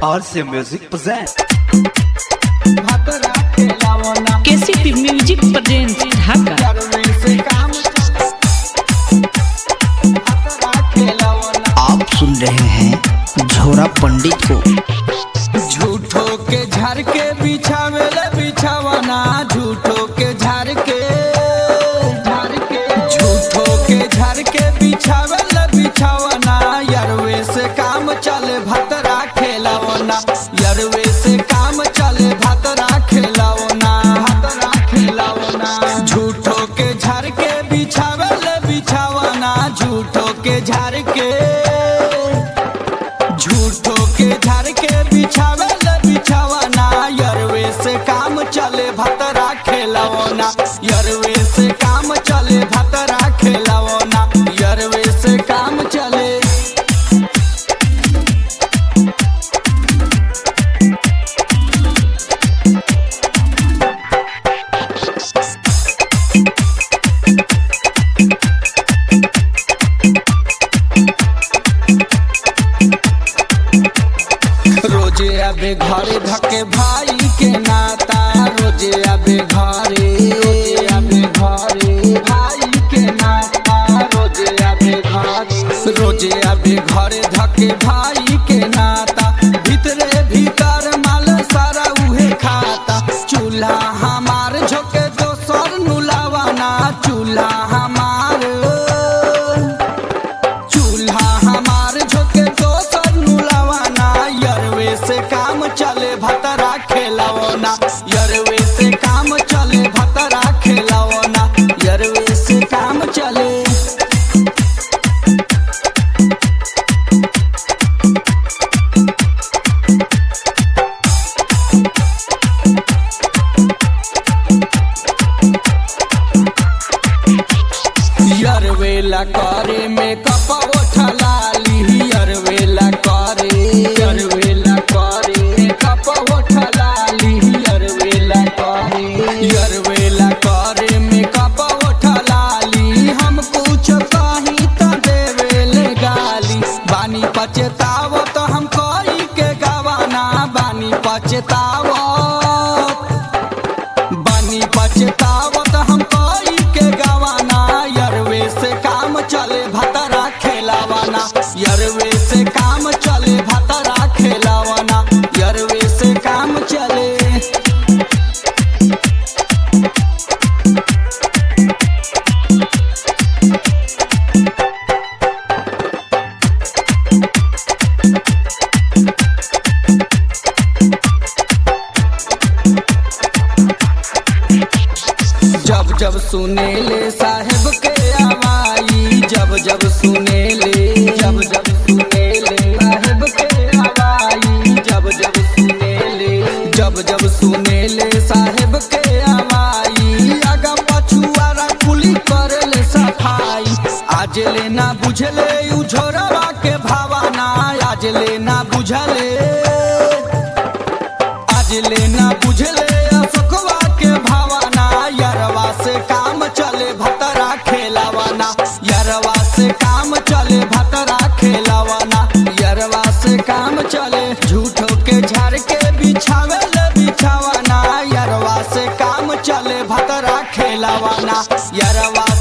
RC Music presents. KCP music present Dhaka आप सुन रहे हैं झोरा पंडित को झूठो के झाड़ के बिछावेले बिछावना झूठो के झाड़ के झाड़ के झूठो के झाड़ के बिछावेले बिछावना यरवे से काम चले भतरा खेलावना यरवे से काम चले भतरा खेलावना भतरा खेलावना झूठो के झाड़ के बिछावेले बिछावना झूठो के झाड़ के झूठो के झाड़ के बिछावे ले बिछावना यरवे से काम चले भतरा खेलावना यरवे से काम चले भतरा खेलावना यरवे से काम चले रोजे आबे घरे धके भाई के नाता रोजे आबे घरे रोजे आबे घरे भाई के नाता रोजे आबे घरे रोजे आबे घरे धके भाई के नाता भीतरे भीतर माल सारा उहे खाता चूल्हा हमार झोके दोसर नुलावाना चूल्हा हमार चूल्हा हमार झोके दोसर नुलावाना यरवे से काम चले भतरा खेलावना यरवे से काम चले भतरा खेलावना यरवे से काम चले यरवेला करे में कपा लाली यरवेला करे यरवेला करे कपा लाली यरवेला करे यरवेला करे में कपा लाली हम कुछ कहीं त देवेले गाली बानी पचतावो तो हम कोई के गवाना बानी पचतावो बानी पछतावत हम कोई के गवाना यरवे से काम चले भतरा खेलावाना यरवे से काम चले भतरा खेलावाना यरवे से काम चले जब जब सुने ले साहेब के आवाई जब जब सुने ले जब जब सुने ले साहेब के आवाई जब जब सुने ले जब जब सुने ले साहेब के आवाई आगा पछुआरा कुली करे ले सफाई आज ले ना बुझले उ झोरवा के भावना आज ले ना बुझले आज लेना बुझले अशोकवा के भावना यरवा से काम चले भतरा खेलावाना यरवा से काम चले भतरा खेलावाना यरवा से काम चले झूठो के झाड़ के बिछावे ले बिछावाना यरवा से काम चले भतरा खेलावाना यरवा